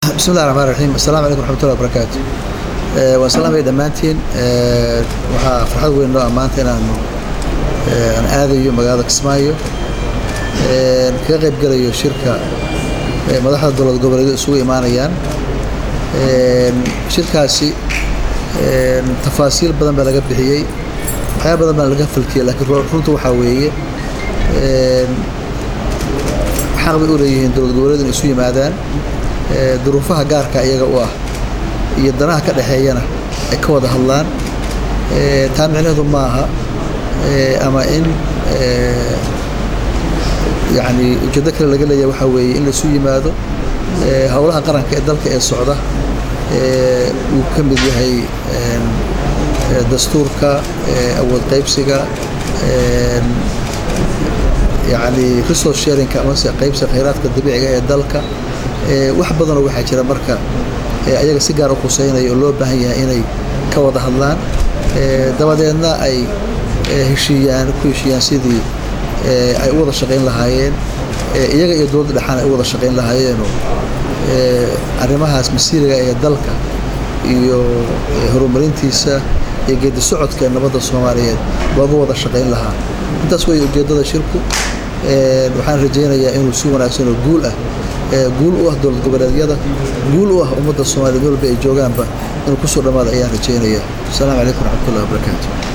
bismi llahi raxmaan raxiim assalaamu calaykum raxmatullahi wabarakaatu waan salaamaya dhammaantiin waxaa farxad weyn noo ammaanta inaanu aan aadayo magaalada kismaayo kaga qayb gelayo shirka madaxda dowlad goboleedu isugu imaanayaan shirkaasi tafaasiil badan baa laga bixiyey waxyaaba badan baa laga falkiyey laakiin runta waxaa weeye xaq bay u leeyihiin dowlad goboleedu inay isu yimaadaan duruufaha gaarka iyaga u ah iyo danaha ka dhexeeyana ay ka wada hadlaan taa micnaheedu ma aha ama in yani ujeeddo kale laga leeyahay waxaa weeye in laisu yimaado howlaha qaranka ee dalka ee socda uu ka mid yahay dastuurka awood qaybsiga yani resource sharinka amase qaybsiga khayraadka dabiiciga ee dalka wax badanoo waxaa jira marka ayaga si gaar u khuseynaya oo loo baahan yahay inay ka wada hadlaan dabadeedna ay heshiiyaan ku heshiiyaan sidii ay u wada shaqayn lahaayeen iyaga iyo dowladda dhexaan ay u wada shaqayn lahaayeenoo arrimahaas masiiriga ee dalka iyo horumarintiisa iyo geedi socodka ee nabadda soomaaliyeed looga wada shaqayn lahaa intaas weeye ujeeddada shirku waxaan rajaynayaa inuu si wanaagsan oo guul ah guul u ah dowlad goboleedyada guul u ah ummadda soomaliya meel walba ay joogaanba inuu kusoo dhammaada ayaan rajaynayaa asalaamu calaykum raxmatullahi wabarakaatu